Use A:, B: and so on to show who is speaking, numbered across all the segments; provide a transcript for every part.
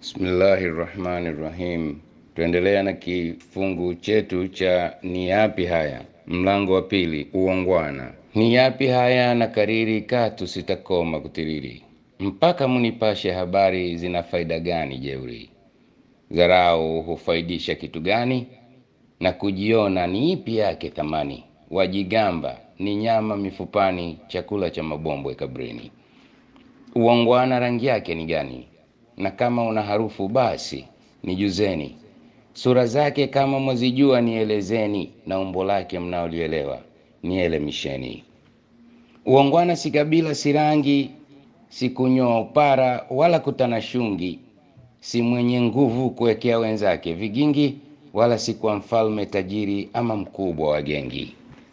A: Bismillahi rahmani rahim. Tuendelea na kifungu chetu cha ni yapi haya, mlango wa pili, uongwana. Ni yapi haya na kariri, katu sitakoma kutiriri, mpaka munipashe habari, zina faida gani jeuri? Dharau hufaidisha kitu gani? Na kujiona ni ipi yake thamani? Wajigamba ni nyama mifupani, chakula cha mabombwe kabrini. Uongwana rangi yake ni gani? Na kama una harufu basi nijuzeni. Sura zake kama mwazijua nielezeni, na umbo lake mnaolielewa nielemisheni. Uongwana si kabila, si rangi, si kunyoa upara wala kutana shungi, si mwenye nguvu kuwekea wenzake vigingi, wala si kwa mfalme tajiri ama mkubwa wa gengi.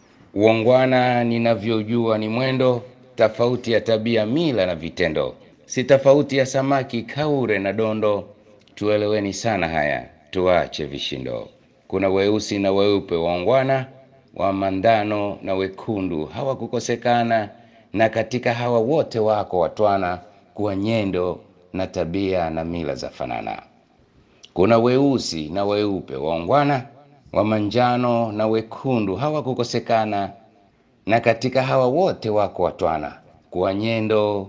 A: Uongwana ninavyojua ni mwendo tofauti ya tabia, mila na vitendo, si tofauti ya samaki, kaure na dondo. Tueleweni sana haya, tuache vishindo. Kuna weusi na weupe waongwana, wa mandano na wekundu hawakukosekana, na katika hawa wote wako watwana, kuwa nyendo na tabia na mila za fanana. Kuna weusi na weupe waongwana, wa manjano na wekundu hawakukosekana, na katika hawa wote wako watwana, kuwa nyendo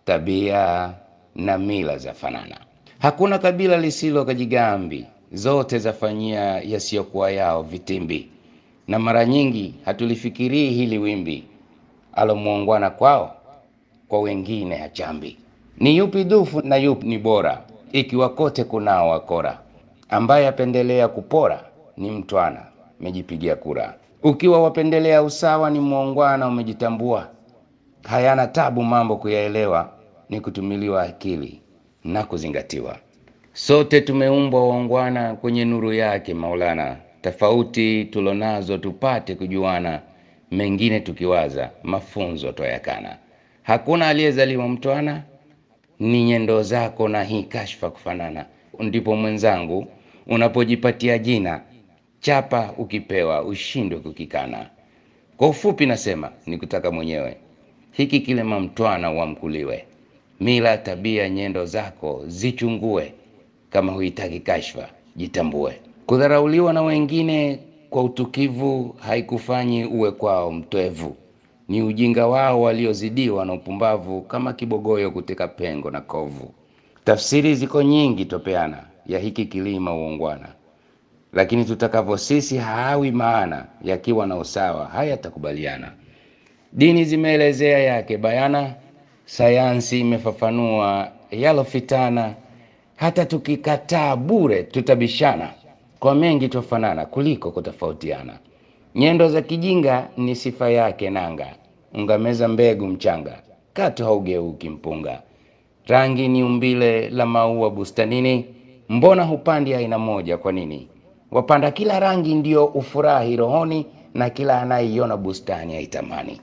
A: tabia na mila za fanana. Hakuna kabila lisilo kajigambi, zote zafanyia yasiyokuwa yao vitimbi, na mara nyingi hatulifikirii hili wimbi, alomuongwana kwao kwa wengine hachambi. Ni yupi dufu na yupi ni bora, ikiwa kote kunao wakora, ambaye apendelea kupora ni mtwana, mejipigia kura. Ukiwa wapendelea usawa ni muongwana, umejitambua. Hayana tabu mambo kuyaelewa, ni kutumiliwa akili na kuzingatiwa. Sote tumeumbwa waongwana kwenye nuru yake Maulana, tofauti tulonazo tupate kujuana, mengine tukiwaza mafunzo twayakana. Hakuna aliyezaliwa mtwana, ni nyendo zako na hii kashfa kufanana. Ndipo mwenzangu, unapojipatia jina chapa, ukipewa ushindwe kukikana. Kwa ufupi nasema ni kutaka mwenyewe hiki kilema mtwana wamkuliwe, mila tabia nyendo zako zichungue, kama huitaki kashfa jitambue. Kudharauliwa na wengine kwa utukivu haikufanyi uwe kwao mtwevu, ni ujinga wao waliozidiwa na upumbavu, kama kibogoyo kuteka pengo na kovu. Tafsiri ziko nyingi topeana ya hiki kilima uongwana, lakini tutakavyo sisi haawi maana, yakiwa na usawa hayatakubaliana. Dini zimeelezea yake bayana, sayansi imefafanua yalofitana. Hata tukikataa bure tutabishana, kwa mengi twafanana kuliko kutofautiana. Nyendo za kijinga ni sifa yake nanga, ungameza mbegu mchanga, katu haugeuki mpunga. Rangi ni umbile la maua bustanini, mbona hupandi aina moja kwa nini? Wapanda kila rangi ndio ufurahi rohoni, na kila anaiona bustani aitamani.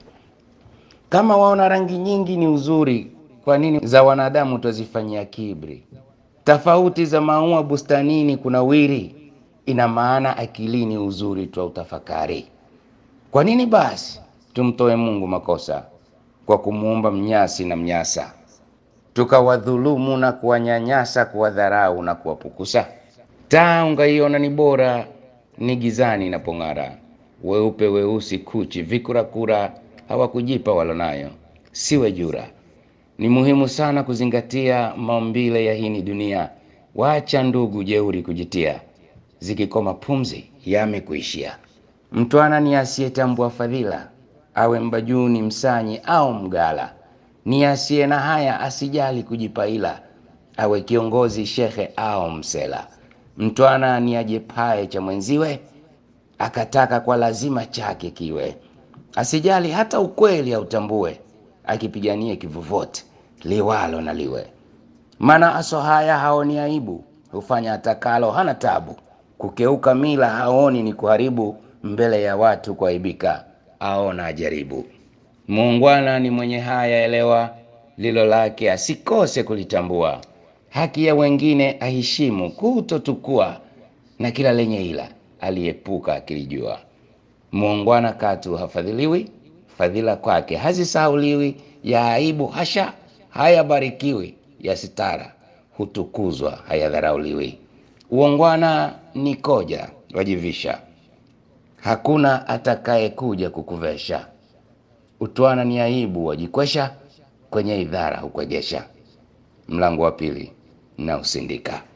A: Kama waona rangi nyingi ni uzuri, kwa nini za wanadamu twazifanyia kibri? Tofauti za maua bustanini kuna wiri, ina maana akilini uzuri twa utafakari. Kwa nini basi tumtoe Mungu makosa kwa kumuumba mnyasi na mnyasa, tukawadhulumu na kuwanyanyasa, kuwadharau na kuwapukusa? Taa ungaiona ni bora, ni gizani inapong'ara. Weupe weusi kuchi vikurakura hawakujipa walonayo, siwe jura. Ni muhimu sana kuzingatia maumbile ya hini dunia. Wacha ndugu jeuri kujitia, zikikoma pumzi yamekuishia. Mtwana ni asiyetambua fadhila, awe mbajuni msanyi au mgala. Ni asiye na haya, asijali kujipaila, awe kiongozi shekhe au msela. Mtwana ni ajepae cha mwenziwe, akataka kwa lazima chake kiwe asijali hata ukweli autambue, akipigania kivovote liwalo na liwe. Maana aso haya haoni aibu, hufanya atakalo, hana tabu. Kukeuka mila haoni ni kuharibu, mbele ya watu kuaibika aona ajaribu. Muungwana ni mwenye haya, elewa lilo lake asikose kulitambua. Haki ya wengine aheshimu, kutotukua na kila lenye ila aliepuka akilijua. Muungwana katu hafadhiliwi, fadhila kwake hazisahauliwi. Ya aibu hasha hayabarikiwi, ya sitara hutukuzwa, hayadharauliwi. Uongwana ni koja wajivisha, hakuna atakaye kuja kukuvesha. Utwana ni aibu wajikwesha, kwenye idhara hukwegesha. Mlango wa pili na usindika.